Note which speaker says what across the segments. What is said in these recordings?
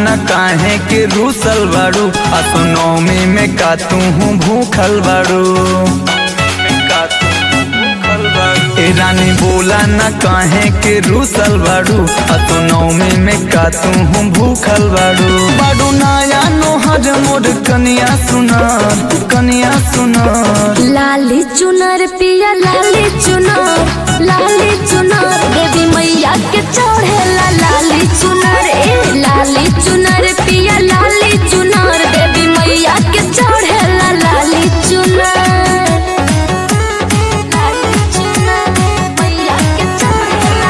Speaker 1: न काहे के रूसल बाड़ू असो नौमी में का तू हूँ भूखल बाड़ू ए रानी बोला न काहे के रूसल बाड़ू असो नौमी में का तू हूँ भूखल बाड़ू बाड़ू नया नोहर मोर कनिया सुनार कनिया सुनार
Speaker 2: लाली चुनर पिया लाली चुनर लाली चुनर देवी मैया के चढ़ेला लाली चुनर ए लाली चुनर पिया लाली चुनर देवी मैया के चढ़ेला लाली चुनर लाली चुनर मैया के चढ़ेला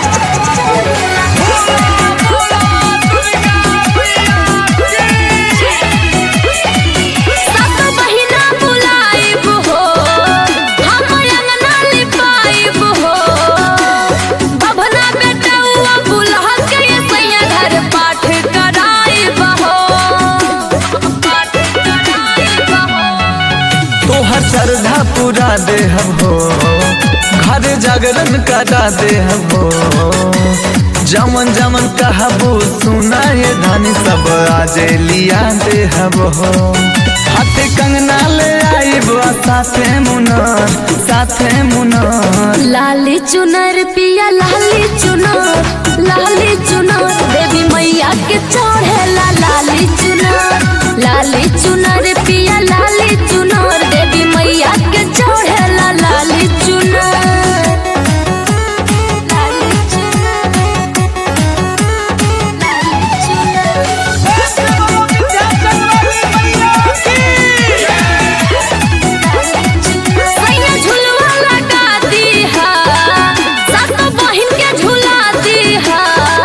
Speaker 2: सात महीना बुलाइब हो हम अंगना लिपाइब हो बभना बेटौआ बुलह के सैया घर पाठ कराइब हो पाठ कराइब हो
Speaker 1: तोहर श्रद्धा पूरा देहब हो घर जागरण करा देहब हो जमन जमन कहबो सुना ये धनी सब आजे लिया देहब हो हाथे कंगना ले आइब आ साथे मुनर साथे मुनर
Speaker 2: लाली चुनर पिया लाली चुनर लाली चुनर देवी मैया के चढ़ेला लाली चुनर लाली चुनर पिया लाली चुनर देवी मैया के चढ़ेला लाली चुनर लाली चुनर सैया झुलवा लगा दीहा सातो बहिन के झुला दीहा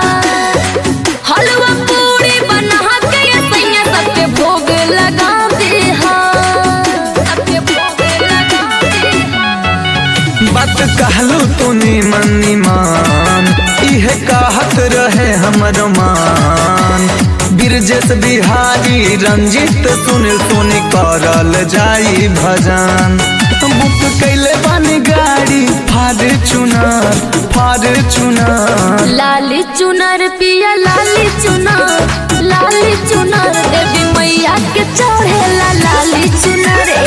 Speaker 2: हलवा पूरी बना के ये सैया सबके भोग लगा दीहा सबके भोग लगा दीहा
Speaker 1: बात कहलू तू निमन निमान इहे कहत रहे हमर मान बिरजेश बिहारी रंजित सुनील सोनी करल जाई भजन बुक कैले बानी गाड़ी फाड़ चुनार फाड़ चुनार
Speaker 2: लाली चुनर पिया लाली चुनर लाली चुनर देवी मैया के चढ़ेला लाली चुनर